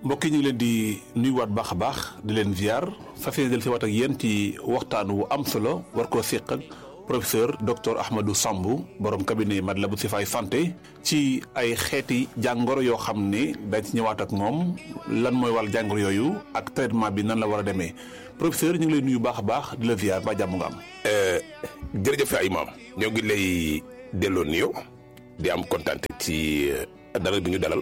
mbokk yi ñu ngi leen di nuyuwaat baax a baax di leen ziar fas yéene del si waat ak yéen ci waxtaan wu am solo war koo séq ak professeur docteur Ahmadou Samb borom cabinet Matlaboul Chifaay santé ci ay xeeti jàngoro yoo xam ne dañ ci ñëwaat ak moom lan mooy wàll jàngoro yooyu ak traitement bi nan la war a demee professeur ñu ngi lay nuyu baax a baax di la ziar ba jàmm nga am. jërëjëf ay maam ñoo ngi lay delloo nuyoo di am kontaan ci dalal bi ñu dalal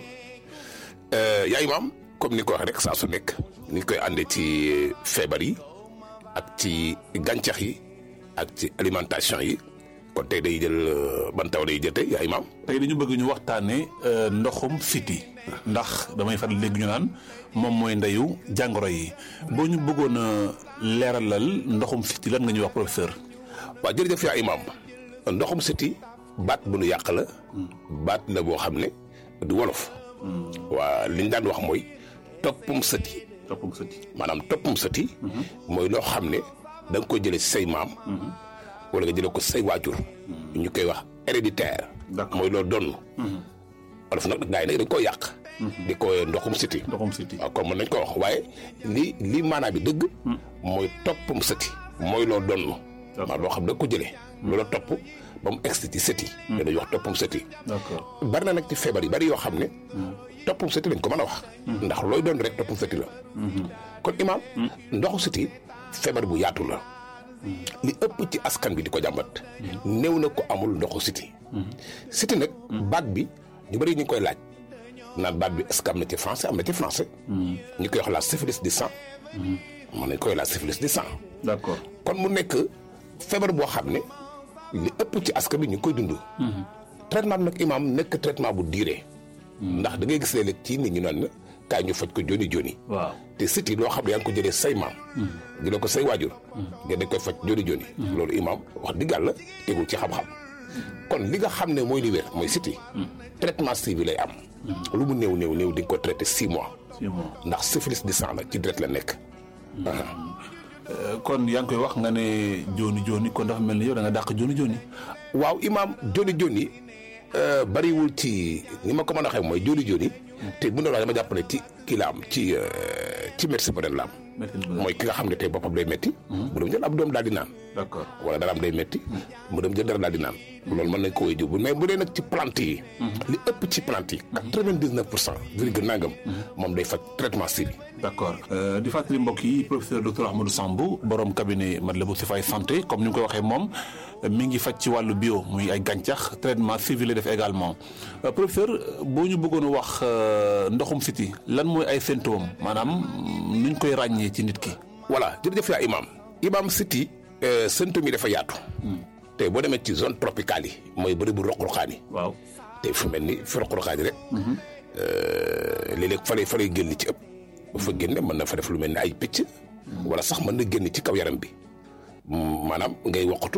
yaay maam comme ni ko waxee rek saa su nekk ni koy àndee ci feebar yi ak ci gàncax yi ak ci alimentation yi kon tey day jël ban taw day jël tey yaay maam. tey dañu bëgg ñu waxtaanee ndoxum siti ndax damay faral léegi ñu naan moom mooy ndeyu jàngoro yi boo ñu bëggoon a leeralal ndoxum siti lan nga ñuy wax professeur. waaw jërëjëf yaay maam ndoxum siti baat bu nu yàq la. baat la boo xam ne du wolof. waa li ñu daan wax mooy toppum sëti. toppum sëti maanaam toppum sëti. mooy loo xam ne da nga ko jëlee si say maam. wala nga jëlee ko say waajur. ñu koy wax héréditaire. mooy loo donn wolof nag gaa yi nag dañ koo yàq. di ko ndoxum sëti. ndoxum siti waaw comme mën nañ ko wax waaye li li maanaam bi dëgg. mooy toppum sëti. mooy loo donn. maanaam loo xam ne da nga ko jëlee. loola topp ba mu egsi ci sëti. dañuy wax toppum sëti. d'accord bari na nag ci feebar yi bari yoo xam ne. toppum sëti lañ ko mën a wax. ndax looy doon rek toppum sëti la. kon imaam. ndoxu sëti feebar bu yaatu la. li ëpp ci askan bi di ko jàmbat. néew na ko amul ndoxu sëti. sëti nag. baat bi ñu bari ñu ngi koy laaj. naan baat bi est-ce que am na ci français am na ci français. ñu koy wax la syphilis du sang. mën nañ koy la syphilis du sang. d'accord kon mu nekk feebar boo xam ne li ëpp ci askan bi ñu ngi koy dund. traitement bi nag imaam nekk traitement bu diire. ndax da ngay gis léeg-léeg ci nit ñu naan kaay ñu faj ko joni joni. waaw te siti loo xam ne yaa ngi ko jëlee say maam. jëlee ko say waajur. nga dañ koy faj joni joni. loolu imaam wax dëgg yàlla tegul ci xam-xam. kon li nga xam ne mooy li wér mooy siti traitement si bi lay am. lu mu néew néew néew di nga ko traité six mois. six mois ndax syphilis du sang la ci deret la nekk. kon yaa ngi koy wax nga ne jooni jooni kon dafa mel ni yow da nga dàq jooni jooni. waaw imaam joni joni bariwul ci ni ma ko mën a waxee mooy joni joni te bu ñu la dama jàpp ne ci kii la am ci ci médecin bu ren la am. mooy ki nga xam ne tey boppam day metti mu dem jël ab doom daal di naan. d'accord wala dara am day metti mu dem jël dara daal di naan. loolu mën nañ ko woy jiw mais bu dee nag ci plante yi. li ëpp ci plante yi. quatre-vingt-dix-neuf pour cent virgule nangam. moom day faj traitement si bi. d'accord di fàttali mbokk yi professeur docteur Ahmadou Samb borom cabinet Matlaboul Chifaay santé comme ni nga koy waxee moom mi ngi faj ci wàllu bio muy ay gàncax traitement civil def également professeur boo ñu bëggoon wax ndoxum siti lan mooy ay symptômes maanaam nuñ koy ràññee ci nit ki. voilà jërëjëf yaa imaam imaam siti symptômes yi dafa yaatu. te boo demee ci zone tropicale yi mooy bëri bu roq-roqaan yi. waaw te fu mel ni fi roq-roqaan yi rek. léeg-léeg fa lay fa lay génn ci ëpp. bu fa génne mën na fa def lu mel ni ay picc. wala sax mën na génn ci kaw yaram bi. maanaam ngay woqatu.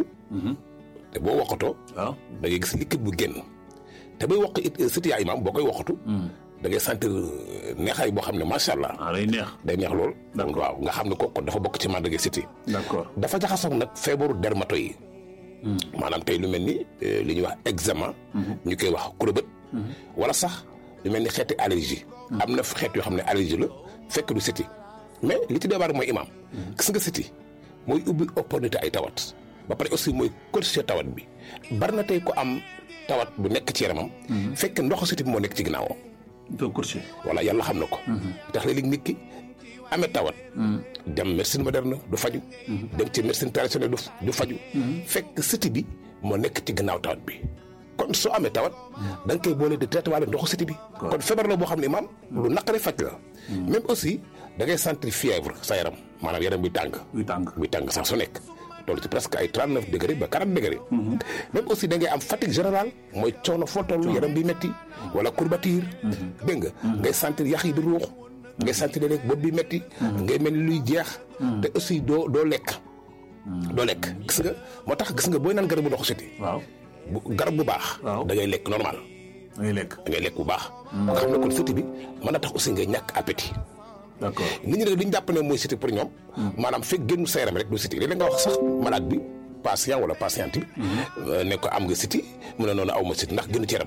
te boo woqatoo. waaw da ngay gis liquide bu génn. te bay woq it siti yaa imaam boo koy woqatu. da ngay sentir neexaay boo xam ne macha allah. ah day neex. day neex lool. D'accord. waaw nga xam ne kooku dafa bokk ci màndarga siti d'accord dafa jaxasoo nag feebaru dermato yi. maanaam tey lu mel ni eh, li ñuy wax eczéma. ñu koy wax kurobët. wala sax lu mel ni xeeti allergie. am na xeet yoo xam ne allergie la fekk du siti mais li ci débar mooy imaam. gis nga siti mooy ubbi opportunité ay tawat. ba pare aussi mooy corriger tawat bi bari na tey ko am tawat bu nekk ci yaramam. fekk ndoxu siti bi moo nekk ci ginnaawam. doo courtier. voilà yàlla xam na ko. tax léeg-léeg nit ki amee tawat. dem médecine moderne du faju dem ci médecine traditionnelle du du faju fekk siti bi moo nekk ci gannaaw tawat bi. kon soo amee tawat. da nga koy boole di traité waale ndoxu siti bi. kon feebar la boo xam ne maam lu naqaree faj la. même aussi da ngay sentir fièvre sa yaram maanaam yaram bi tàng. buy tàng. buy tàng sax su nekk. toll ci presque ay 39 degré ba 40 degré. même aussi da ngay am fatigue générale mooy coono foo toll yaram bi metti wala courbature. dégg nga. ngay sentir yax yi di ruux. ngay sentir léeg bopp bi metti ngay mel ni luy jeex. te aussi doo doo lekk. doo lekk gis nga moo tax gis nga booy naan garabu ndoxu siti waaw bu garab bu baax. Waaw. da ngay lekk normal. da ngay lekk. da ngay lekk bu baax. nga xam ne kon siti bi mën na tax aussi ngay ñàkk appétit. d'accord nit ñi nag li ñu jàpp ne mooy siti pour ñoom. maanaam fekk génn sa yaram rek du siti léeg-léeg nga wax sax malade bi patient wala patiente bi. ne ko am nga siti mu ne noonu aw ma siti ndax génn ci yaramam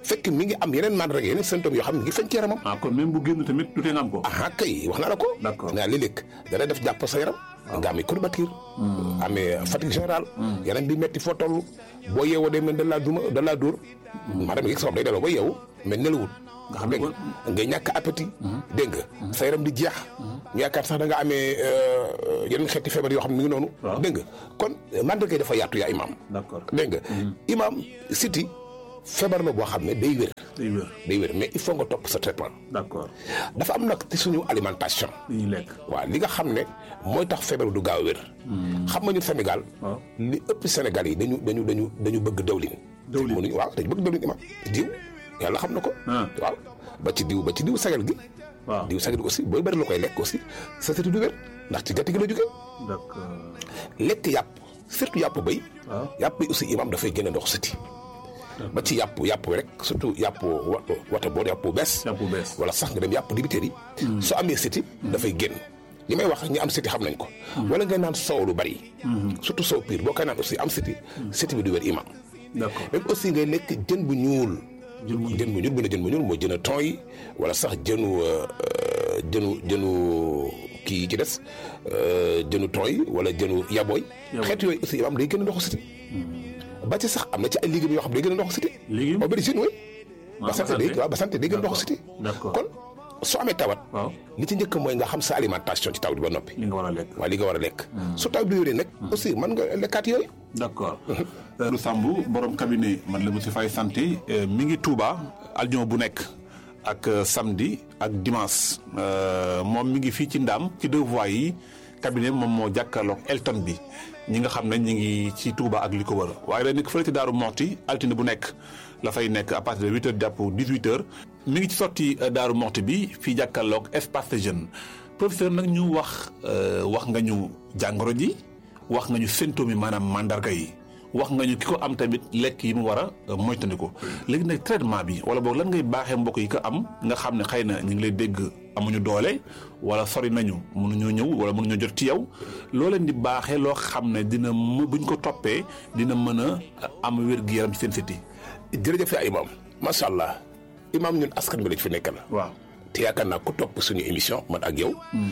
fekk mi ngi am yeneen mandarga yeneen symptômes yoo xam ne mi ngi feeñ ci yaramam ah kon même bu génn tamit du tee nga am ko. ah kay wax naa la ko D'accord. naa léeg-léeg dana def jàpp sa yaram nga amee courbature amee fatigue générale yaram bi metti foo toll boo yeewoo day mel da laa duma da laa dóor maanaam yëg sa bopp day daloo ba yeewu mais nelawut nga xam ne dégg nga ngay ñàkk appétit dégg nga sa yaram di jeex ñu yaakaar sax da nga amee euh, yeneen xeeti feebar yoo xam ne mi ngi noonu Waaw. dégg nga kon mandarga yi dafa yaatu yaa imaam d'accord dégg nga imaam siti feebar la boo xam ne day wér day wér day wér mais il faut nga topp sa traitement d'accord dafa am nag ci suñu alimentation li ñuy lekk. waaw li nga xam ne mooy tax feebar du gaaw a wér xam nga ñun Sénégal waaw li ëpp Sénégal yi dañu dañu dañu dañu bëgg dawlin Dawlin. mënuñu waaw dañu bëgg dawlin imam diw yàlla xam na ko Ah. waaw ba ci diw ba ci diw sagal gi waaw diw sagal gi aussi booy bëri la koy lekk aussi sa sëti du wér ndax ci gàtt gi la jógee d'accord lekk yàpp surtout yàpp béy waaw yàpp bi aussi imam dafay gën a ndox sëti ba ci yàpp yàpp rek surtout yàpp wa wata boo yàpp bu bees yàpp bu bees. wala sax nga dem yàpp dibiteer yi soo amee siti dafay génn li may wax ñi am siti xam nañ ko wala ngay naan soow lu bari surtout soow piir boo koy naan aussi am siti siti bi du wér imam d'accord même aussi ngay lekk jën bu ñuul jën bu jën bu ñuul bu ne jën bu ñuul mooy jën a ton yi wala sax jënu euh, euh, jënu jënu kii yi ci des euh, jënu ton yi wala jënu yabooy Yabooy. xeet yooyu aussi imam day gën a ndoxu siti ba ci sax am na ci ay légumes yoo xam ne day gën a ndoxu siti Légumes? aubergine oui waaw ba sant day waaw ba sant day gën a ndoxu siti D'accord. kon soo amee tawat waaw li ci njëkk mooy nga xam sa alimentation ci taw bi ba noppi li nga war a lekk. waaye li nga war a lekk su taw bi wéree nag aussi mën nga lekkaat yooyu d'accord lu Samb borom cabinet man la monsieur Faye santé euh, mi ngi Touba aljuma bu nekk ak euh, samedi ak dimanche Euh, moom mi ngi fii ci Ndaam ci deux voies yi cabinet moom moo jàkkaarloog Elton bi ñi nga xam ne ñi ngi ci Touba ak li ko wër waaye day nekk fële ci Daaru Moxti altine bu nekk la fay nekk à partir de huit heures jàpp dix-huit heures mi ngi ci sotti euh, Daaru Moxti bi fii jàkkaarloog espace de jeune professeur nag ñu wax euh, wax nga ñu jàngoro ji wax nga ñu symptômes yi maanaam mandarga yi wax nga ñu ki ko am tamit lekk yi mu war a moytandiku léegi nag traitement bi wala boog lan ngay baaxee mbokk yi ko am nga xam ne xëy na ñu ngi lay dégg amuñu doole wala sori nañu mënuñoo ñëw wala mënuñoo jot ci yow loo leen di baaxee loo xam ne dina mu buñ ko toppee dina mën a am wér-gu-yaram ci seen siti jërëjëf yaa imaam macha allah imaam ñun askan bi lañ fi nekkal waaw te yaakaar naa ku topp suñu émission man ak yow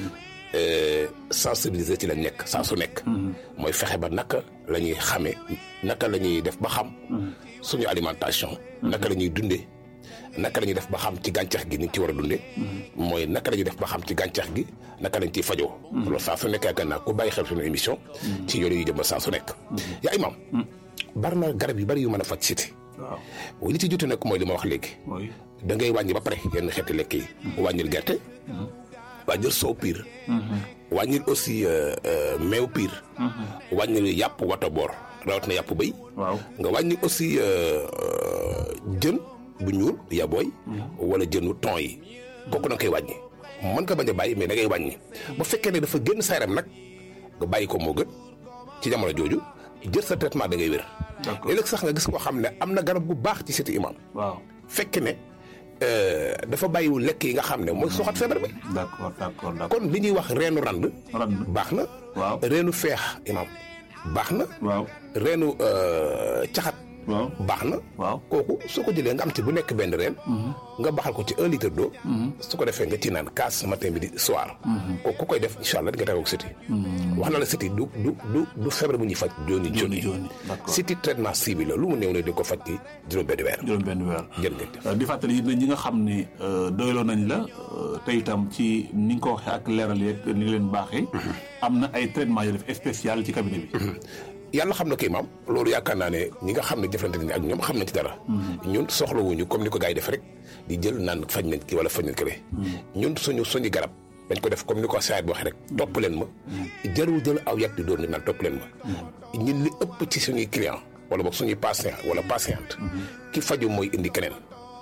euh, sensibiliser ci lañ nekk saa su nekk mooy fexe ba naka la ñuy xamee naka la ñuy def ba xam suñu alimentation naka la ñuy dundee naka la ñuy def ba xam ci gàncax gi ni ci war a dundee mooy naka la ñuy def ba xam ci gàncax gi naka lañ ciy fajoo loolu saa su nekk yaakaar naa ku bàyyi xel suñu émission ci yooyu yu jëm ba saa su nekk yaa imaam bari na garab yu bari yu mën a faj siti waaw li ci jotu nag mooy li ma wax léegi mooy da ngay wàññi ba pare yenn xeeti lekk yi wàññil gerte wàññil soow piir wàññil aussi euh, euh, meew piir wàññil yàpp wata boor rawat na yàpp béy waaw nga wàññi aussi euh, euh, jën bu ñuul yabooy wala jënu ton yi kooku na nga koy wàññi mën nga bañ a bàyyi mais da ngay wàññi bu fekkee ne dafa génn sa yaram nag nga bàyyi ko moo gën ci jamono jooju jël sa traitement da ngay wér D'accord. léeg-léeg sax nga gis koo xam ne am na garab bu baax ci siti imam waaw fekk ne euh, dafa bàyyiwul lekk yi nga xam ne mooy soxat feebar bi d'accord d'accord d'accord kon li ñuy wax reenu rand rand baax na waaw reenu feex imam baax na waaw reenu euh, caxat waaw baax na waaw kooku soo ko jëlee nga am ci bu nekk benn reen nga baxal ko ci un litre d'eau su ko defee nga ci naan kaas matin midi soir kooku ku koy def incha allah di nga tagoog siti wax na la siti du du du du feebar bu ñuy faj joni joni joni, d'accord. siti traitement ciblé la lu mu néew ne di ko faj ci juróom benn weer juróom benn weer jërëjëf Euh, di fàttali it ne ñi nga xam ne euh, doyloo nañ la euh, te itam ci ni nga ko waxee ak leeral yeeg ni nga leen baaxee am na ay traitement yu def spécial ci cabinet bi yàlla xam na kii maam loolu yaakaar naa ne ñi nga xam ne jëflante nañ ak ñoom xam nañ ci dara ñun soxlawuñu comme ni ko gars yi def rek di jël naan faj nañ ki wala faj nañ kële ñun suñu suñu garab dañ ko def comme ni ko saayit bi waxee rek topp leen ma jarul jël aw yat di doon ni naan topp leen ma ñun li ëpp ci suñuy client wala boog suñuy patient wala patiente ki faju mooy indi keneen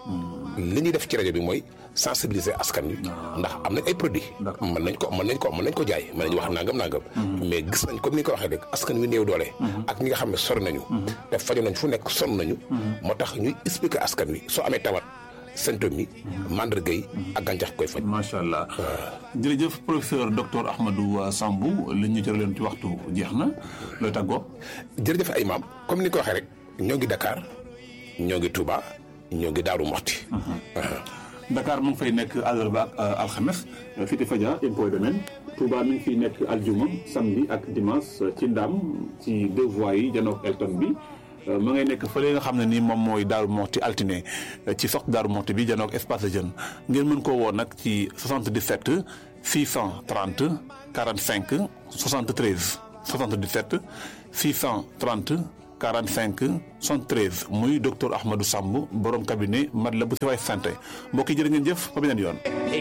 li ñuy def ci rajo bi mooy sensibiliser askan wi ndax am nañ ay produits D'accord. mën nañ ko mën nañ ko mën nañ ko jaay mën nañ wax nangam nangam mais gis nañ comme ni nga ko waxee rek askan wi néew doole ak ñi nga xam ne sori nañu te faju nañ fu nekk sonn nañu moo tax ñuy expliquer askan wi soo amee tawat symptômes yi mandarga yi ak gàncax koy faj macha allah jërëjëf professeur docteur Ahmadou Sambou li ñu jëraleen ci waxtu jeex na looy tàggoo jërëjëf ay maam comme ni nga ko waxee rek ñoo ngi Dakar ñoo ngi Touba ñoo ngi daaru moxti Dakar mu ngi fay nekk àllarba ak alxames Cité Fadia impôt domaine Touba mi ngi fiy nekk aljuma samedi ak dimanche ci Ndam ci deux voies yi janook Elton bi ma ngay nekk fële nga xam ne nii moom mooy Daaru Moxti altine ci sox Daaru Moxti bi janook espace de jeune ngeen mën koo woo nag ci 77 630 45 73 77 630 45 73 muy docteur Ahmadou Samb borom cabinet Matlaboul Chifaay santé mbokk yi jërë ngeen jëf ba beneen yoon.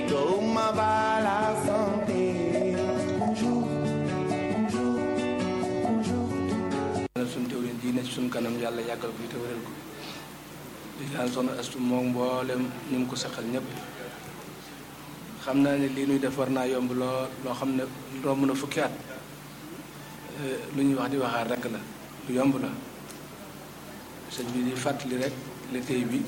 suñ teewlin ji ne ci suñ kanam yàlla yàggal ko fi te wéral ko di ñaan soxna astu moom mboolem ñu ngi ko saxal ñëpp xam naa ne lii nuy def war naa yomb loo loo xam ne romb na fukki at lu ñuy wax di waxaat rek la lu yomb la sëñ bi di fàttali rek liggéey bi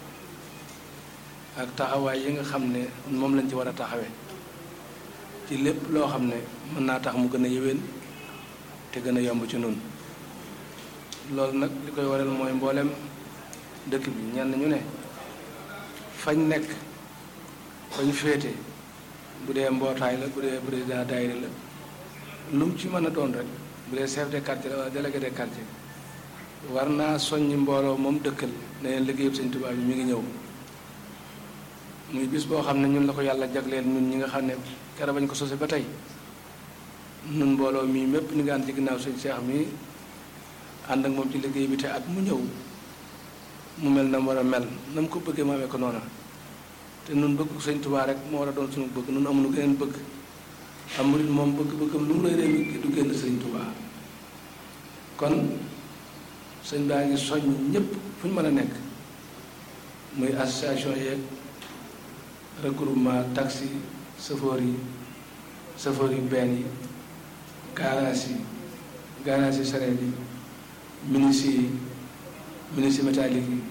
ak taxawaay yi nga xam ne moom lañ ci war a taxawee ci lépp loo xam ne mën naa tax mu gën a yéwén te gën a yomb ci nun loolu nag li koy waral mooy mboolem dëkk bi ñenn ñu ne fañ nekk fañ féete bu dee mbootaay la bu dee président daayira la lu mu ci mën a doon rek bu dee chef de quartier la wala délégué de quartier war naa soññi mbooloo moom dëkkal ne leen liggéeyub sëñ Tuubaa bi mi ngi ñëw muy bis boo xam ne ñun la ko yàlla jagleel ñun ñi nga xam ne keroog bañ ko sose ba tey nun mbooloo mii mépp ñu ngi ànd ci ginnaaw sëñ Cheikh mii ànd ak moom ci liggéey bi te at mu ñëw mu mel na mu war a mel na mu ko bëggee mu amee ko noona te nun bëgg sëñ Tuubaa rek moo war a doon suñu bëgg nun amuñu geneen bëgg am murit moom bëgg-bëggam lu mu lay rey du génn sëñ Tuubaa kon sëñ baa ngi soññ ñëpp fu ñu mën a nekk muy association yeeg regroupement taxi chauffeur yi chauffeur yi benn yi garage yi garage yi sareet yi ministre yi ministre métallique yi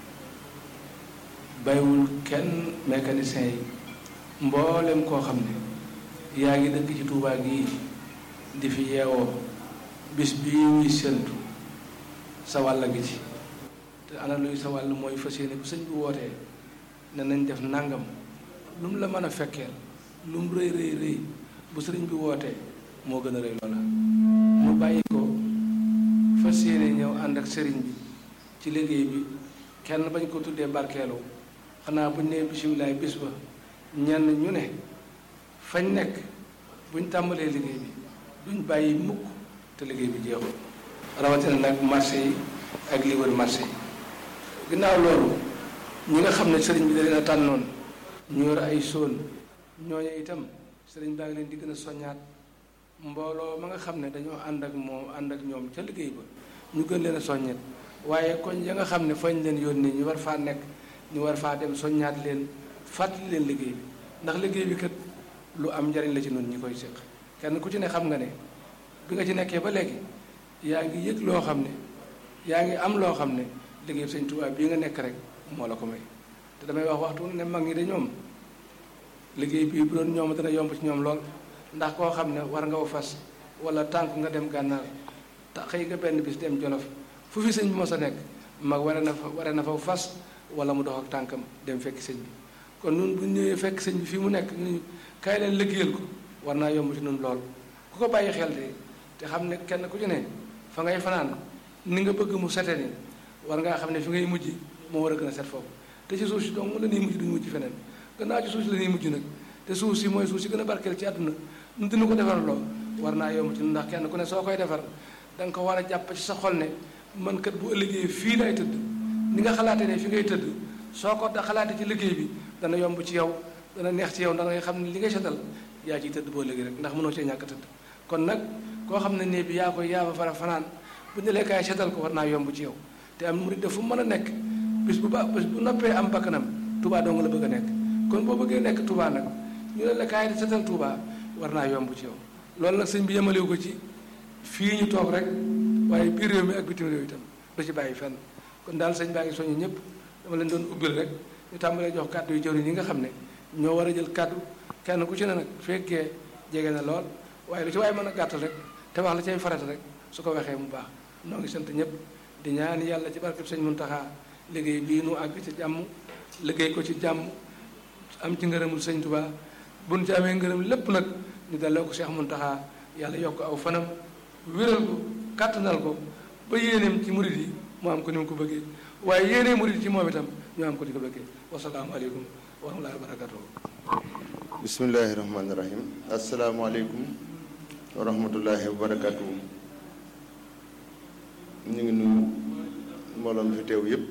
bàyyiwul kenn mécanicien yi mboolem koo xam ne yaa ngi dëkk ci Tuubaa gii di fi yeewoo bis bii ñuy séntu sa wàll gi ci te ana luy sa wàll mooy fas yéene bu sëñ bi wootee ne nañ def nangam lu mu la mën a fekkeel lu mu rëy rëy rëy bu sëriñ bi wootee moo gën a rëy loola mu bàyyi ko fas yéene ñëw ànd ak sëriñ bi ci liggéey bi kenn bañ ko tuddee barkeelu xanaa buñ nee bisimilaay bis ba ñenn ñu ne fañ nekk buñ tàmbalee liggéey bi duñ bàyyi mukk te liggéey bi jeexul rawatina nag marché yi ak li wër marché yi ginnaaw loolu ñi nga xam ne sëriñ bi da leen a tànnoon ñu yor ay sóon ñooñu itam sëriñ baa ngi leen di gën a soññaat mbooloo ma nga xam ne dañoo ànd ak moom ànd ak ñoom ca liggéey ba ñu gën leen a soññet waaye koñ ya nga xam ne fañ leen yónnee ñu war faa nekk ñu war faa dem soññaat leen fàttali leen liggéey bi ndax liggéey bi kat lu am njariñ la ci noonu ñi koy séq kenn ku ci ne xam nga ne bi nga ci nekkee ba léegi yaa ngi yëg loo xam ne yaa ngi am loo xam ne liggéey sëñ Tuubaa bii nga nekk rek moo la ko may te damay wax waxtu ne mag ñi de ñoom liggéey bii bu doon ñoom dana yomb ci ñoom lool ndax koo xam ne war nga fas wala tànk nga dem gànnaar te xëy nga benn bis dem jolof fu fi sëñ bi mos a nekk mag ware na fa ware na fa fas wala mu dox ak tànkam dem fekk sëñ bi kon nun bu ñëwee fekk sëñ bi fii mu nekk ñu kaay leen liggéeyal ko war naa yomb ci nun lool ku ko bàyyi xel de te xam ne kenn ku ci ne fa ngay fanaan ni nga bëgg mu sete ni war ngaa xam ne fi ngay mujj moo war a gën a set foofu te ci suuf si donc la ñuy mujj duñu mujj feneen gannaaw ci suuf si la ñuy mujj nag te suuf si mooy suuf si gën a barkeel ci àdduna nu dina ko defar loo war naa yomb ci ndax kenn ku ne soo koy defar da nga ko war a jàpp ci sa xol ne man kat bu ëllëgee fii lay tëdd ni nga xalaatee ne fi ngay tëdd soo ko da xalaatee ci liggéey bi dana yomb ci yow dana neex ci yow ndax ngay xam ne li ngay setal yaa ciy tëdd boo léegi rek ndax mënoo cee ñàkk tëdd kon nag koo xam ne nee bi yaa koy yaa fa fara fanaan bu ñu kaay setal ko war naa yomb ci yow te am murid def fu mën a nekk bis bu ba bis bu noppee am bakkanam Touba dong la bëgg a nekk kon boo bëggee nekk Touba nag ñu ne la kaay setal Touba war naa yomb ci yow loolu nag sëñ bi yemalewu ko ci fii ñu toog rek waaye biir réew mi ak bitim réew itam du ci bàyyi fenn kon daal sëñ baa ngi soññu ñëpp dama leen doon ubbil rek ñu tàmbalee jox kàddu yu jëwriñ yi nga xam ne ñoo war a jël kàddu kenn ku ci ne nag fekkee jege na lool waaye lu ci waaye mën a gàttal rek te wax la cay farata rek su ko waxee mu baax noo ngi sant ñëpp di ñaan yàlla ci barkeb sëñ Muntaxa liggéey bii nu àgg ci jàmm liggéey ko ci jàmm am ci ngërëmul sëñ Tuubaa buñ ci amee ngërëm lépp nag ñu delloo ko Cheikh Muntaxa yàlla yokk aw fanam wéral ko kàttanal ko ba yéeneem ci murit yi mu am ko ni mu ko bëggee waaye yéenee murit ci moom itam ñu am ko di ko bëggee wasalaamu aleykum wa rahmatullahi wa barakatuh bismillahi rahmaani rahim asalaamaaleykum wa rahmatullahi wa barakatuh ñu ngi nuyu mbooloo mi fi teew yépp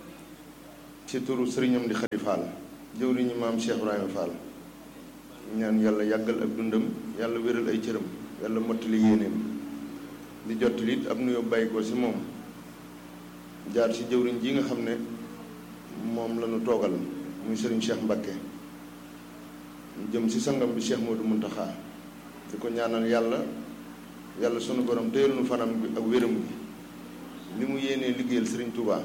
ci turu sëriñam di Xadi Fall jëwriñu maam Cheikh Ibrahima Fall ñaan yàlla yàggal ak dundam yàlla wéral ay cëram yàlla mottali yéeneem di jottali it ab nuyoo bàyyi ko ci moom jaar ci jëwriñ ji nga xam ne moom la ñu toogal muy sëriñ Cheikh Mbakke jëm ci sangam bi Cheikh Modou Muntaxa di ko ñaanal yàlla yàlla sunu borom téyel nu fanam bi ak wéram gi li mu yéenee liggéeyal sëriñ Touba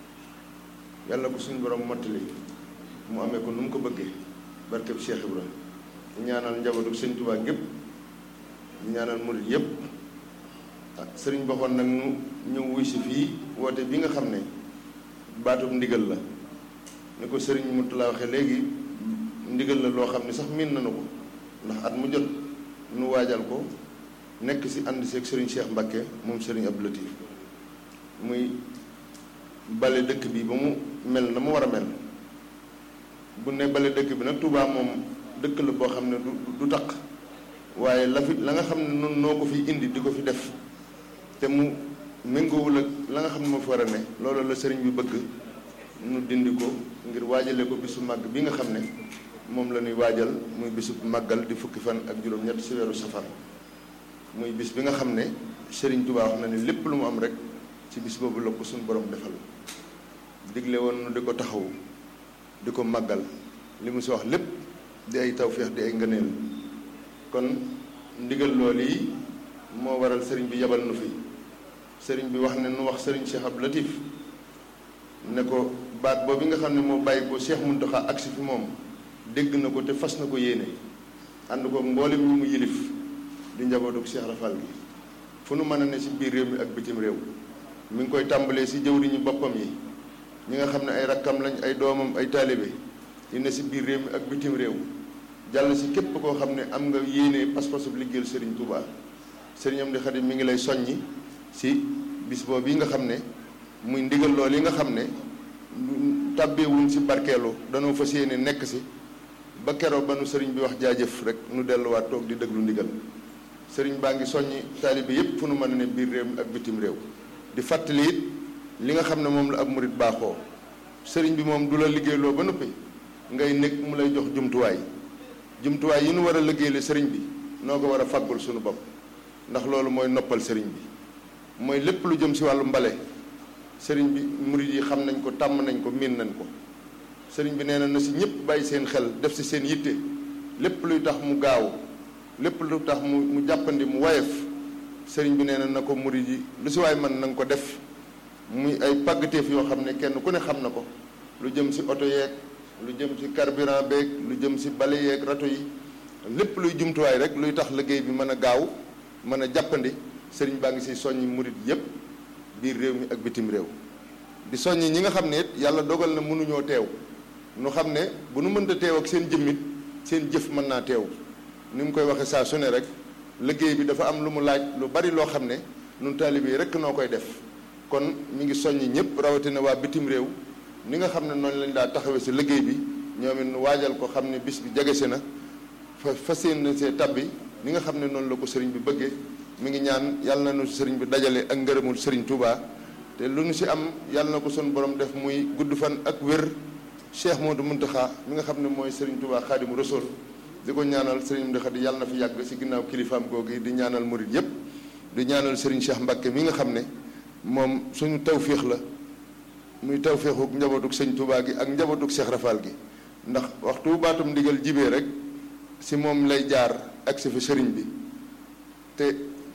yàlla ko suñu borom mottali mu amee ko nu mu ko bëggee barkeb Cheikh Ibra di ñaanal njabootu sëriñ Touba gépp di ñaanal murit yépp ah sëriñ baxoon nag nu ñëw wuy si fii woote bi nga xam ne baatub ndigal la ni ko sëriñ Moutala waxee léegi ndigal la loo xam ne sax miin nañu ko ndax at mu jot nu waajal ko nekk si ànd seeg sëriñ Cheikh Mbakke moom sëriñ Abdou Latif muy bale dëkk bi ba mu mel na mu war a mel bu ne bale dëkk bi nag Touba moom dëkk la boo xam ne du du taq waaye la fi la nga xam ne noonu noo ko fi indi di ko fi def te mu méngoowul ak la nga xam ne moo fi war a ne loolu la sëriñ bi bëgg nu dindi ko ngir waajale ko bisu màgg bi nga xam ne moom la ñuy waajal muy bisu màggal di fukki fan ak juróom-ñett si weeru safar muy bis bi nga xam ne sëriñ Touba wax na ne lépp lu mu am rek ci bis boobu la ko suñu borom defal digle woon nu di ko taxawu di ko màggal li mu si wax lépp di ay tawféex di ay ngëneel kon ndigal loolu yi moo waral sëriñ bi yabal nu fi sëriñ bi wax ne nu wax sëriñ Cheikh Abdou Latif ne ko baat boobu nga xam ne moo bàyyi ko Cheikh Mountakha agsi fi moom dégg na ko te fas na ko yéene ànd ko mboolem ñu mu yilif di njabootu Cheikh Rafal gi fu nu mën a ne ci biir réew mi ak bitim réew mi ngi koy tàmbalee ci jëwriñu boppam yi ñi nga xam ne ay rakkam lañ ay doomam ay taalibe yi ne ci biir réew mi ak bitim réew jàll ci képp koo xam ne am nga yéene pas-pasu liggéeyal Serigne Touba Serigne Amdi Xadim mi ngi lay soññi ci bis boobu yi nga xam ne muy ndigal lool yi nga xam ne tàbbeewuñ ci barkeelu danoo fas yéene nekk ci ba keroog ba nu sëriñ bi wax jaajëf rek nu delluwaat toog di déglu ndigal sëriñ baa ngi soññi taalibe yépp fu nu mën a ne biir réew mi ak bitim réew di fàttali it li nga xam ne moom la ab murit baaxoo sëriñ bi moom du la liggéeyloo ba noppi ngay nekk mu lay jox jumtuwaay jumtuwaay yi nu war a liggéeyale sëriñ bi noo ko war a fàggul suñu bopp ndax loolu mooy noppal sëriñ bi mooy lépp lu jëm ci wàllu mbale sëriñ bi murit yi xam nañ ko tàmm nañ ko miin nañ ko sëriñ bi nee na na ci ñëpp bàyyi seen xel def ci seen yitte lépp luy tax mu gaaw lépp lu tax mu mu jàppandi mu wayef sëriñ bi nee na na ko murit yi lu ci waay mën na nga ko def muy ay pàggateef yoo xam ne kenn ku ne xam na ko lu jëm ci oto yeeg lu jëm ci carburant beeg lu jëm ci bale yeeg rato yi lépp luy jumtuwaay rek luy tax liggéey bi mën a gaaw mën a jàppandi sëriñ baa ngi ci soññi murit yépp biir réew mi ak bitim réew di soññi ñi nga xam ne it yàlla dogal na mënuñoo teew nu xam ne bu nu mënta teew ak seen jëmmit seen jëf mën naa teew ni mu koy waxee saa su ne rek liggéey bi dafa am lu mu laaj lu bari loo xam ne nun taalibe yi rek noo koy def kon mi ngi soññi ñëpp rawatina waa bitim réew ni nga xam ne noonu lañ daa taxawee si liggéey bi ñoom it nu waajal ko xam ne bis bi jege si na fa fas yéene see tabbi ni nga xam ne noonu la ko sëriñ bi bëggee mi ngi ñaan yàlla na nu sëriñ bi dajale ak ngërëmul sëriñ Touba te lu nu si am yàlla na ko sun borom def muy gudd fan ak wér Cheikh Modou Mountakha mi nga xam ne mooy sëriñ Touba Xaadimu Rasuul di ko ñaanal sëriñ Mountakha di yàlla na fi yàgg si ginnaaw kilifaam googu di ñaanal murit yépp di ñaanal sëriñ Cheikh Mbacké mi nga xam ne moom suñu tawféex la muy tawféexuk njabootug sëñ Touba gi ak njabootug Cheikh Rafal gi ndax waxtu baatum ndigal jibee rek si moom lay jaar ak si fi sëriñ bi te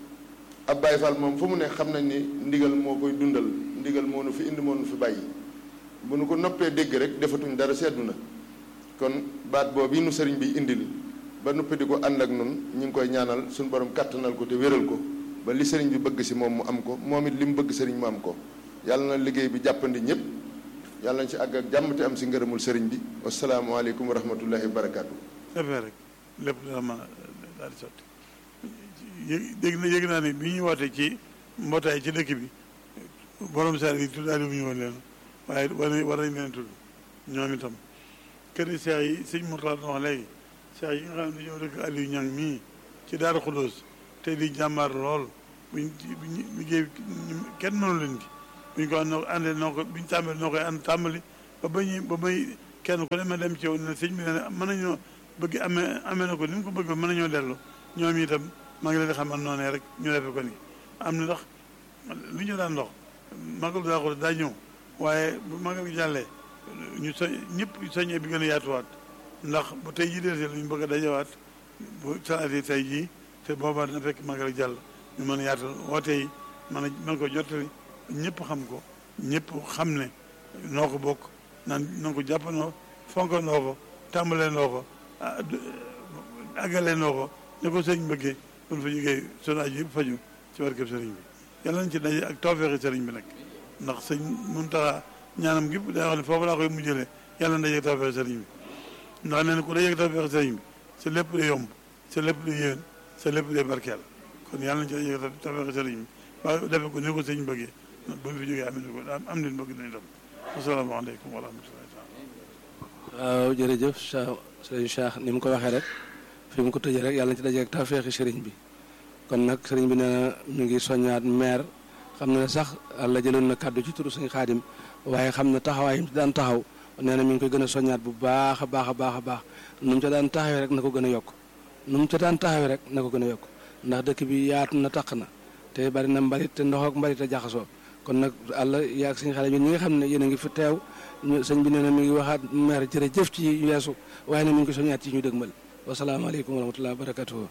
ab Baye Fall moom fu mu ne xam nañ ni ndigal moo koy dundal ndigal moo nu fi indi moo nu fi bàyyi bu nu ko noppee dégg rek defatuñ dara seddu na kon baat boobu yi nu sëriñ bi indil ba noppi di ko ànd ak nun ñu ngi koy ñaanal suñu borom kàttanal ko te wéral ko ba li sëriñ bi bëgg si moom mu am ko moom it li mu bëgg sëriñ mu am ko yàlla na liggéey bi jàppandi ñëpp yàlla nañ ci àgg ak jàmm te am si ngërëmul sëriñ bi wasalaamualeykum wa rahmatullahi wa barakaatu. defee rek lépp dana mën a daal di sotti yëg dégg na yëg naa ne bi ñuy wootee ci mbootaay ci dëkk bi borom saar yi tuddaale bu ñu woon leen waaye war nañ war nañ leen tudd ñoom itam kër yi seex yi sëñ Mourtala doon wax léegi seex yi nga xam ne dañoo dëkk Aliou Niang mii ci Daaru Xudóos te di jàmbaar lool buñ buñ liggéey kenn mënu leen ci buñ ko ànd àndee noo ko buñ tàmbali noo koy ànd tàmbali ba ba ñuy ba may kenn ku ne ma dem ci yow ne sëñ bi ne mën nañoo bëgg amee amee na ko ni mu ko bëgg mën nañoo dellu ñoom itam maa ngi leen di xamal noonu rek ñu defe ko ni am na ndax lu ñu daan ndox magal daa ko daa ñëw waaye bu magal gi jàllee ñu soñ ñëpp soññee bi gën a yaatuwaat ndax bu tey jii dee lu ñu bëgg a dajawaat bu salaatee tey jii te boobaa dina fekk magal jàll ñu mën a yaatal woote yi mën a mën ko jottali ñëpp xam ko ñëpp xam ne noo ko bokk naan na ko jàppandoo fonkandoo ko tàmbalee ndoo ko àggalee ndoo ko ne ko sëriñ bëggee buñ fa jógee sunu aju yëpp faju ci barkeb sëriñ bi yàlla nañ ci daje ak tawfeexi sëriñ bi nag ndax sëñ Muntaxa ñaanam gépp day wax ne foofu laa koy mujjëlee yàlla na daje ak tawfeexi sëriñ bi ndax nee na ku daje ak tawfeexi sëriñ bi sa lépp day yomb sa lépp day yéwén sa lépp day barkeel kon yàlla nañ ci daje ak tawfeexi sëriñ bi ba defe ko ni ko sëñ bëggee buñ fi jógee am ko am nit bëgg nañ dem asalaamaaleykum wa rahmatullahi waaw jërëjëf sëriñ Cheikh ni mu ko waxee rek fi mu ko tëjee rek yàlla na ci daje ak tawfeexi sëriñ bi kon nag sëriñ bi nee na mi ngi soññaat maire xam na ne sax la jëloon na kàddu ci turu sëñ xaadim waaye xam na taxawaay yi mu ci daan taxaw nee na mi ngi koy gën a soññaat bu baax a baax a baax a baax nu mu ca daan taxawee rek na ko gën a yokk nu mu ca daan taxawee rek na ko gën a yokk ndax dëkk bi yaatu na taq na te bari na mbalit te ndox ak mbalit a jaxasoo kon nag àlla yaag sëñ xaadim ñi nga xam ne yéen a ngi fi teew sëñ bi nee na mi ngi waxaat maire jërëjëf ci weesu waaye ne mi ngi ko soññaat ci ñu dëgmal wasalaamaaleykum wa rahmatulah wa barakatuhu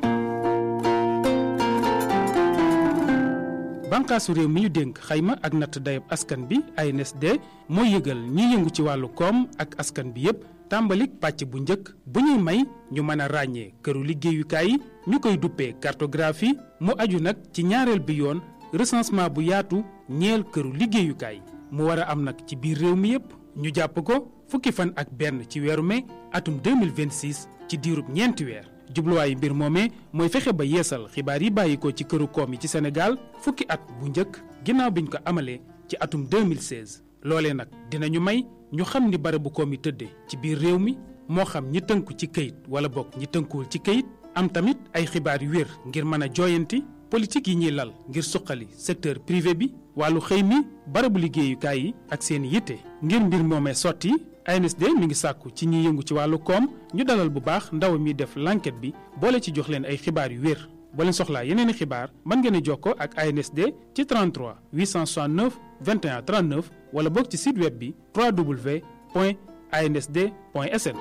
bànqaasu réew mi ñu dénk xayma ak natt dayab askan bi ANSD mooy yëgal ñiy yëngu ci wàllu koom ak askan bi yépp tàmbalik pàcc bu njëkk bu ñuy may ñu mën a ràññee këru liggéeyukaay yi ñu koy duppee cartographie mu aju nag ci ñaareel bi yoon recensement bu yaatu ñeel këru liggéeyukaay mu war a am nag ci biir réew mi yépp ñu jàpp ko fukki fan ak benn ci weeru mai atum 2026 ci diirub ñeenti weer jubluwaayu mbir moomee mooy fexe ba yeesal xibaar yi bàyyikoo ci këru koom yi ci Sénégal fukki at bu njëkk ginnaaw biñ ko amalee ci atum 2016 loolee nag dinañu may ñu xam ni barabu koom yi tëddee ci biir réew mi moo xam ñi tënku ci këyit wala bokk ñi tënkuwul ci këyit am tamit ay xibaar yu wér ngir mën a jooyanti politique yi ñuy lal ngir suqali secteur privé bi wàllu xëy mi barabu liggéeyukaay yi ak seen yitte ngir mbir moomee sotti ANSD mi ngi sàkku ci ñi yëngu ci wàllu koom ñu dalal bu baax ndaw mi def l'enquête bi boole ci jox leen ay xibaar yu wér boo leen soxlaa yeneen i xibaar mën ngeen a jokkoo ak ANSD ci 33 869 21 39 wala boog ci site web bi www.ansd.sn.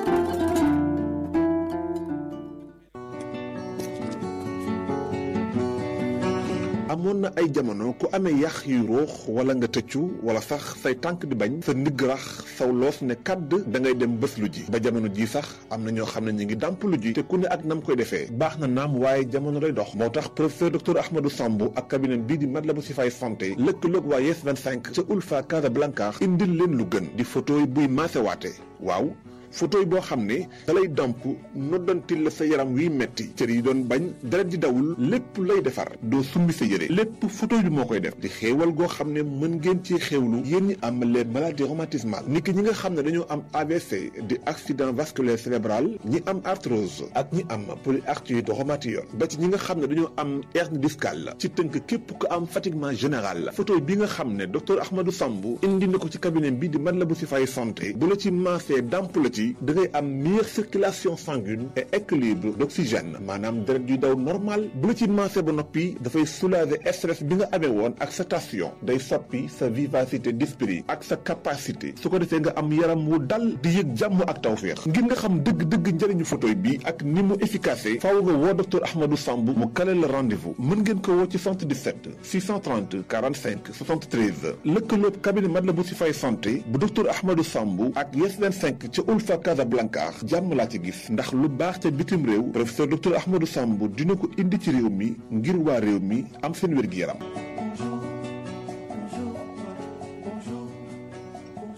amoon na ay jamono ku amee yax yu ruux wala nga tëccu wala sax say tànk di bañ sa ndigg rax saw loos ne kàdd da ngay dem bés lu ji ba jamono ji sax am na ñoo xam ne ñu ngi dàmp lu ji te ku ne ak nam koy defee baax na naam waaye jamono lay dox moo tax professeur docteur Ahmadou Samb ak cabinet bii di Matlaboul Chifaay santé lëkkaloog waa Yes 25 ca Ulfa Casablanca indil leen lu gën di photo buy maasewaate waaw photo yi boo xam ne da lay damp noddantil la sa yaram wiy metti cër yi doon bañ deret di dawul lépp lay defar doo summi sa yére lépp photo yi moo koy def di xéewal goo xam ne mën ngeen ci xéewlu yéen ñi am les maladies rhumatismales ni ki ñi nga xam ne dañoo am AVC di accident vasculaire cérébral ñi am arthrose ak ñi am polyarthrite rhumatoïde ba ci ñi nga xam ne dañoo am hernie discale ci tënk képp ko am fatiguement général photo bi nga xam ne docteur Ahmadou Samb indi na ko ci cabinet bi di Matlaboul Chifaay santé bu la ci maasee damp la ci da ngay am meilleure circulation sanguine et équilibre d'oxygène maanaam deret yuy daw normal bu la ci maasee ba noppi dafay soulager stress bi nga amee woon ak sa tension day soppi sa vivacité d'esprit ak sa capacité su ko defee nga am yaram wu dal di yëg jàmm ak tawféex ngir nga xam dëgg-dëgg njëriñu photoy bi ak ni mu efficace faaw nga woo docteur Ahmadou Samb mu kale la rendez-vous mën ngeen ko woo ci 77 630 45 73 lëkkaloog cabinet Matlaboul Chifaay santé bu docteur Ahmadou Samb ak Yes 25 ca Ulfa Casablanca jàmm laa ci gis ndax lu baax ca bitim réew professeur docteur Ahmadou Samb dina ko indi ci réew mi ngir waa réew mi am seen wér-gi-yaram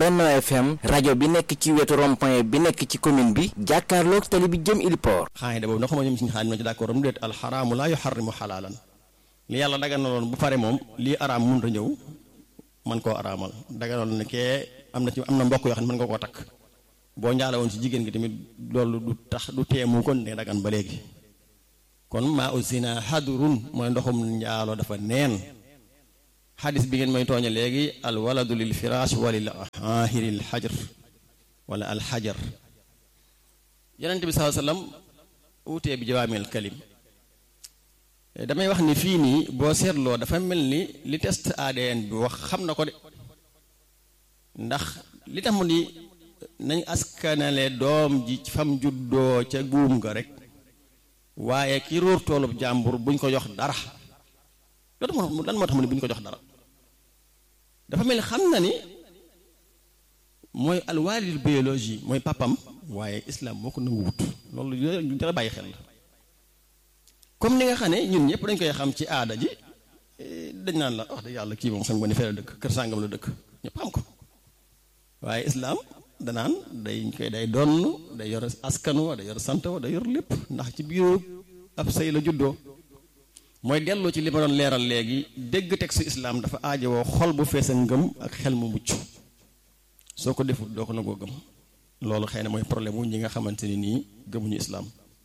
Benno FM rajo bi nekk ci wetu rond-point bi nekk ci commune bi jàkkaarloog tali bi jëm Iliport xaayida boobu ndax ma ñoom suñu xaadim na ci d'accord mu déet alxaraamu laa yuxarrimu xalaalan li yàlla daganaloon bu pare moom lii araam mun a ñëw man koo araamal daganaloon ne kee am na ci am na mbokk yoo xam ne mën nga koo takk boo njaala woon ci jigéen gi tamit loolu du tax du teemu kon ne dagan ba léegi kon maa usina hadurun mooy ndoxum njaaloo dafa neen xadis bi ngeen may tooñe léegi al waladu lil firaash walil ahiril xajar wala al xajar yonente bi saa sallam utee bi jawaamil kalim damay wax ni fii nii boo seetloo dafa mel ni li test ADN bi wax xam na ko de ndax li tax mu ni nañ askanale doom ji fam juddoo ca buum nga rek waaye ki róor toolub jàmbur buñ ko jox dara loolu moo lan moo tax mu ne buñ ko jox dara dafa mel ni xam na ni mooy alwaalidul biologie mooy papam waaye islam moo ko nangu wut loolu lu dara bàyyi xel la comme ni nga xam ne ñun ñëpp dañ koy xam ci aada ji dañ naan la wax dëgg yàlla kii moom sang ba ni fee la dëkk kër sàngam la dëkk ñëpp xam ko waaye islam danaan day koy day donn day yor askanu wa day yor sant wa day yor lépp ndax ci biiru ab sëy la juddoo mooy dellu ci li ma doon leeral léegi dégg texte islam dafa aajowoo xol bu fees a ngëm ak xel mu mucc soo ko defut doo ko nangoo gëm loolu xëy na mooy problème wu ñi nga xamante ni nii gëmuñu islam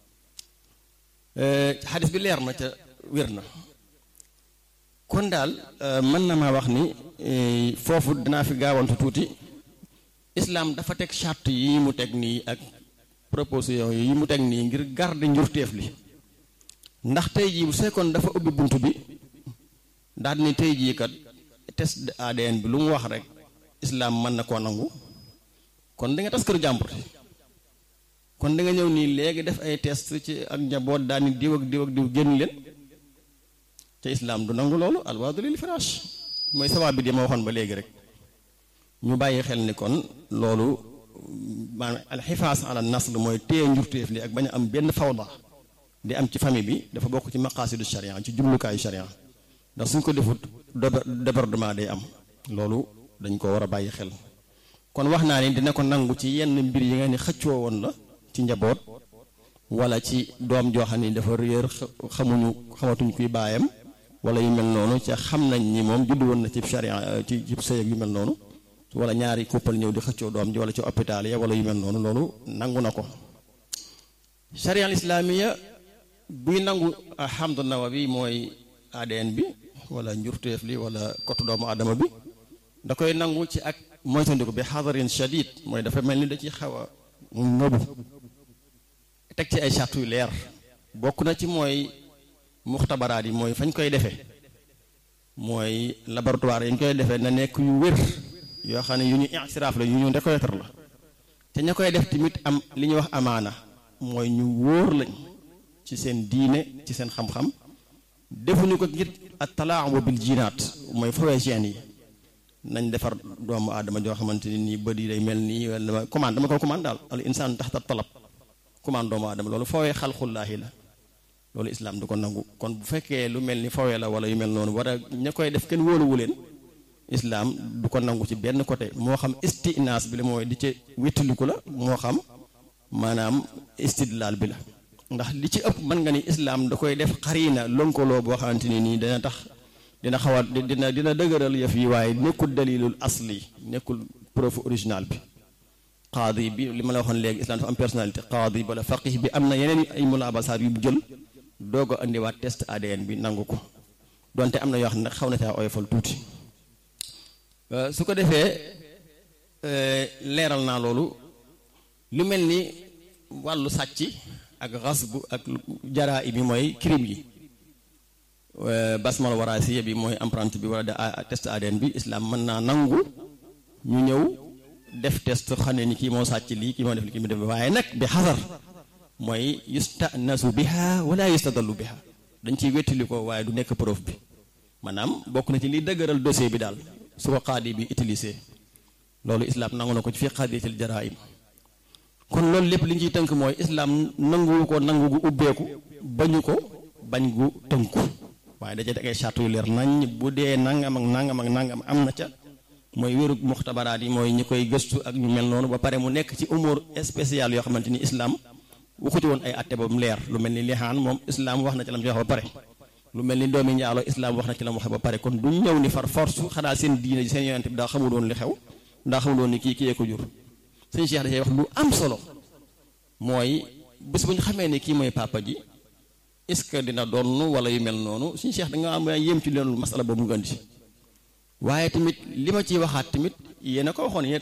xadis bi leer na ca wér na kon daal mën na maa wax ni foofu dinaa fi gaawantu tuuti islam dafa teg charte yi mu teg nii ak proposition yi mu teg nii ngir garder njurteef li ndax tey jii bu fekkoon dafa ubbi bunt bi daal ni tey jii kat test ADN bi lu mu wax rek islam mën na koo nangu kon da nga tas kër jàmbur kon da nga ñëw nii léegi def ay test ci ak njaboot daal ni diw ak diw ak diw génn leen te islam du nangu loolu alwaadu lil firaash mooy sabaab bi di ma waxoon ba léegi rek ñu bàyyi xel ni kon loolu maanaam alxifaas ala nasl mooy téye njurteef li ak bañ a am benn fawda di am ci famille bi dafa bokk ci maqaasidu sharia ci jumlukaayu sharia ndax suñ ko defut débordement day am loolu dañ ko war a bàyyi xel kon wax naa ni dina ko nangu ci yenn mbir yi nga ni xëccoo woon la ci njaboot wala ci doom joo xam ni dafa réer xamuñu xamatuñ kuy baayam wala yu mel noonu ca xam nañ ni moom juddu woon na ci sharia ci ci sëy ak yu mel noonu wala ñaari couple ñëw di xëccoo doom ji wala ci hôpital ya wala yu mel noonu loolu nangu na ko sharia islamiya buy nangu alhamdu nawawi mooy ADN bi wala njurteef li wala kotu doomu adama bi da koy nangu ci ak moytandiku bi xadarin shadid mooy dafa mel ni da ci xaw a ngëbu teg ci ay charte yu leer bokk na ci mooy muxtabaraat yi mooy fañ koy defee mooy laboratoire yi ñu koy defee na nekk yu wér yoo xam ne yu ñu insiraaf la yu ñu reconnaître la te ña koy def tamit am li ñuy wax amaana mooy ñu wóor lañ ci seen diine ci seen xam-xam defuñu ko ngir at talaamu bil jinaat mooy fawee gene yi nañ defar doomu aadama joo xamante ni nii bët yi day mel nii wala commande dama ko commande daal al insaan taxta talab commande doomu aadama loolu fawee xalqullaahi la loolu islam du ko nangu kon bu fekkee lu mel ni fawee la wala yu mel noonu war a ña koy def kenn wóoluwu leen islam du ko nangu ci benn côté moo xam istinaas bi la mooy di ci wéttaliku la moo xam maanaam istidlaal bi la ndax li ci ëpp mën nga ni islam da koy def xariina lonkoloo boo xamante ni nii dana tax dina xaw a dina dina dëgëral yëf yi waaye nekkul dalilul asli nekkul preuve original bi qaadi bi li ma la waxoon léegi islam dafa am personnalité qaadi bala faqih bi am na yeneen ay mulaabasaat yu jël doog a indiwaat test ADN bi nangu ko donte am na yoo xam ne xaw na caa oyofal tuuti su ko defee leeral naa loolu lu mel ni wàllu sàcc ak xasbu ak jaraa bi mooy crime yi basmal waraasiya bi mooy empreinte bi wala de test ADN bi islam mën naa nangu ñu ñëw def test xam ne ni kii moo sàcc lii kii moo def li kii mu def waaye nag bi xasar mooy yustanasu biha wala yustadallu biha dañ ciy wettali ko waaye du nekk preuve bi maanaam bokk na ci liy dëgëral dossier bi daal su ko xaadi bi utilisé loolu islam nangu na ko ci fi xaadiyatil jaraim kon loolu lépp li ñu ciy tënk mooy islam nanguwu ko nangu gu ubbeeku bañu ko bañ gu tënku waaye da cee ay charte yu leer nañ bu dee nangam ak nangam ak nangam am na ca mooy wérug muxtabaraat yi mooy ñi koy gëstu ak ñu mel noonu ba pare mu nekk ci umur spécial yoo xamante ni islam waxu ci woon ay atte ba mu leer lu mel ni lixaan moom islam wax na ci la mu wax ba pare lu mel ni doomi njaaloo islam wax na ci la mu wax ba pare kon duñ ñëw ni far force xanaa seen diine seen yonent bi daa xamul woon li xew daa xamul woon ni kii kii ko jur sëñ Cheikh dafay wax lu am solo mooy bés bu ñu xamee ni kii mooy papa ji est ce que dina doon wala yu mel noonu suñu Cheikh da nga am yéem ci leen masala boobu nga indi waaye tamit li ma ciy waxaat tamit yéen a ko waxoon yéen